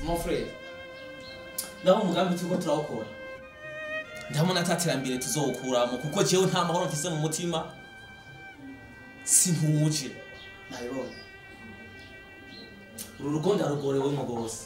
mon frere ndabona umugambi turiko turawukora ndabona ataterambere tuzowukuramo kuko jewe nta mahoro mfise mu mutima sintuje nabibonye uru rugo ndarugorewemo rwose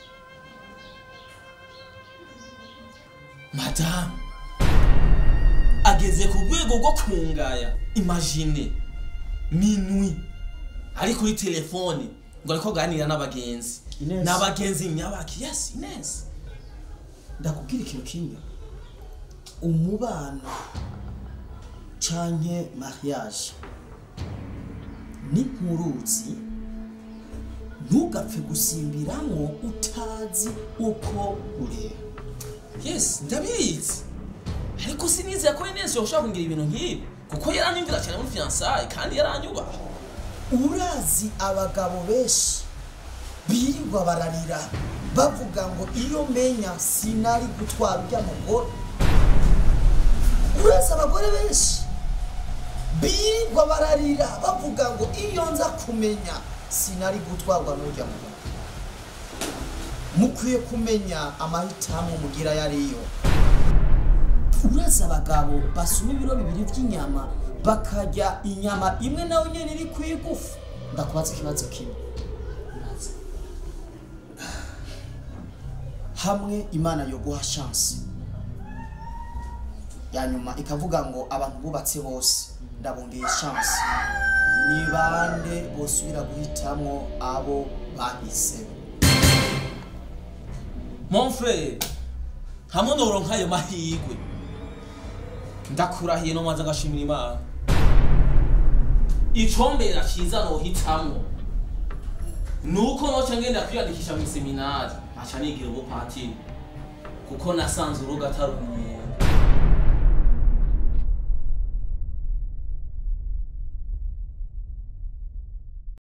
madamu ageze ku rwego rwo kungaya imagine minwi ari kuri telefone ngo ariko aganira n'abagenzi Ines. n'abagenzi nyabaki yes ines ndakubwira ikintu kimwe umubano canke mariage ni nk'uruzi ntugapfe gusimbiramwo utazi uko ureba yes ndabizi ariko sinizeye ko ines yoshobora kungira ibintu nk'ibi kuko yaranyumvira cyane muri fiansaye kandi yaranyubaha urazi abagabo benshi birirwa bararira bavuga ngo iyo menya sinari gutwara ujya mugore urazi abagore benshi birirwa bararira bavuga ngo iyo nza kumenya sinari gutwarwa n'ujya mugore mukwiye kumenya amahitamo mugira ayo ariyo urazi abagabo basuma ibiro bibiri by'inyama bakarya inyama imwe nawe nyene iri ku igufu ndakubaza ikibazo kimwe hamwe imana yoguha chance ya nyuma ikavuga ngo abantu bubatse bose ndabongeye chance ni bande bosubira guhitamwo abo bahisemo mon frere hamwe noronka ayo mahirwe ndakurahiye no maze ngashimira imana icombera ciza nohitamwo nuko noca ngenda kwiyandikisha mu seminari aca nigira ubupatiri kuko nasanze urugo atari umuntu